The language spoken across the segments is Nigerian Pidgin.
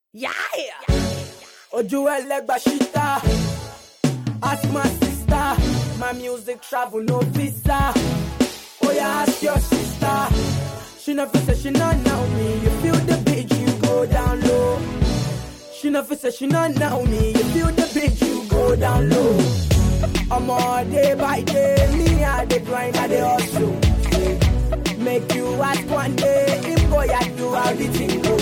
Yeah. Ojú ẹlẹ́gbà ṣíta. Ask my sister. My music travel no visa. Oh yeah, ask your sister. She never say she not know me. You feel the beat, you go down low. She never say she not know me. You feel the beat, you go down low. I'm all day by day. Me, I dey grind, I dey hustle. Make you ask one day. Him boy, I do how the thing go.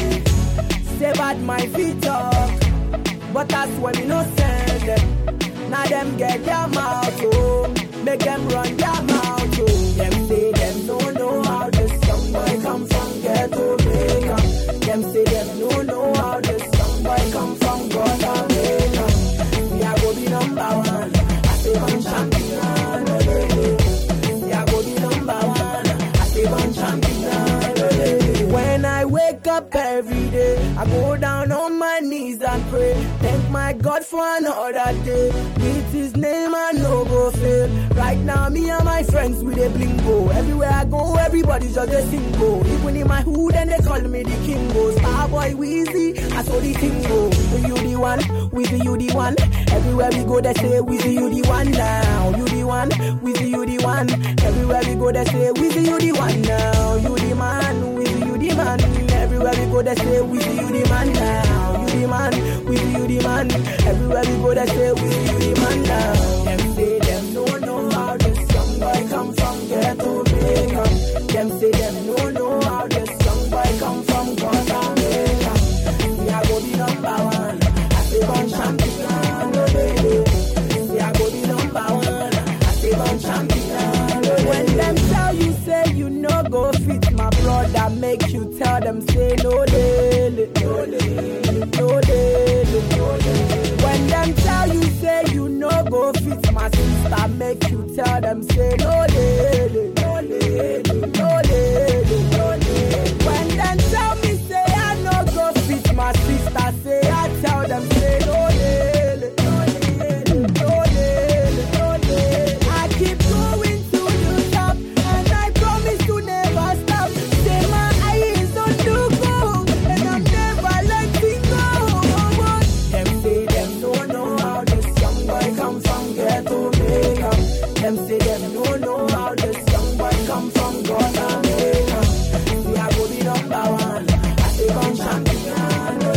Say bad my feet talk, but that's when me no send them. Now them get their mouth oh, make them run their mouth oh. Them say them no know how this young boy come from ghetto Jamaica. Them say them no know how this young boy come from Guatemala. Me I go be number one, I say one champion. eh, eh. Me I go be number one, I say one champion. eh, eh. When I wake up every day, I go down on my knees and pray. Thank my God for another day. With his name, I no go fail. Right now, me and my friends with a blingo. Everywhere I go, everybody's just a single. Even in my hood, and they call me the kingo. Starboy Weezy, I saw the thing go. With you the one, with you the one. Everywhere we go, they say with you the one now. You the one, with you the one. Everywhere we go, they say with you the one now. You the man, with you the man. Everywhere we go, they say with you the man now. You the man, with you the man. Everywhere we go, they say with you the man now. Them say them no know how this young boy come from ghetto Jamaica. Them say them no know how this young boy come from Guatemala. Me I go be number one. I say one champion, oh baby. Me I go be number one. I say one champion. oh When them tell you say you no go fit my brother, make you tell them say no daily, no daily, no daily, no daily. When them tell you say you no go fit my sister, make you tell them say no daily, no daily, no daily, no daily. When them tell me say I no go fit my sister, say I tell them say no daily, no daily, no daily, no daily. I keep going to the top, and I promise to never stop. Say my eyes on the goal, and I'm never letting go. Them say them no know how this young boy come from ghetto Jamaica. Them say them no know how this young boy come from Guatemala. Me I go be number one, I say one champion. oh,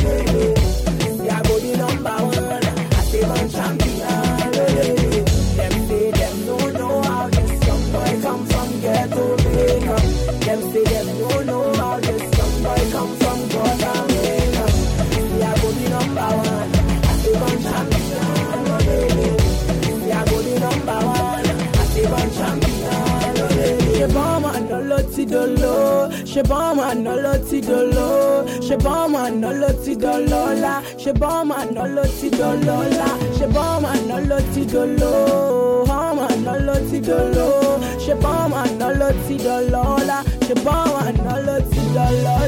baby. Me I go be number one, I say one champion. oh, baby. Them say them no know how this young boy come from ghetto Jamaica. Them say them no know how this young boy come from Guatemala. Me I go be number one, I say one champion. oh, baby. Me I go be number one, I say one champion. oh, baby. Ṣé bọ́ọ̀mù àná ló ti dolo? Ṣé bọ́ọ̀mù àná ló ti dolo? Ṣé bọ́ọ̀mù àná ló ti dọlọ́lá? Ṣé bọ́ọ̀mù àná ló ti dọlọ́lá? Ṣé bọ́ọ̀mù àná ló ti dolo? Bọ́ọ̀mù àná ló ti dolo? Ṣé bọ́ọ̀mù àná ló ti dọlọ́lá? Ṣé bọ́ọ̀mù àná ló ti dọlọ́lá?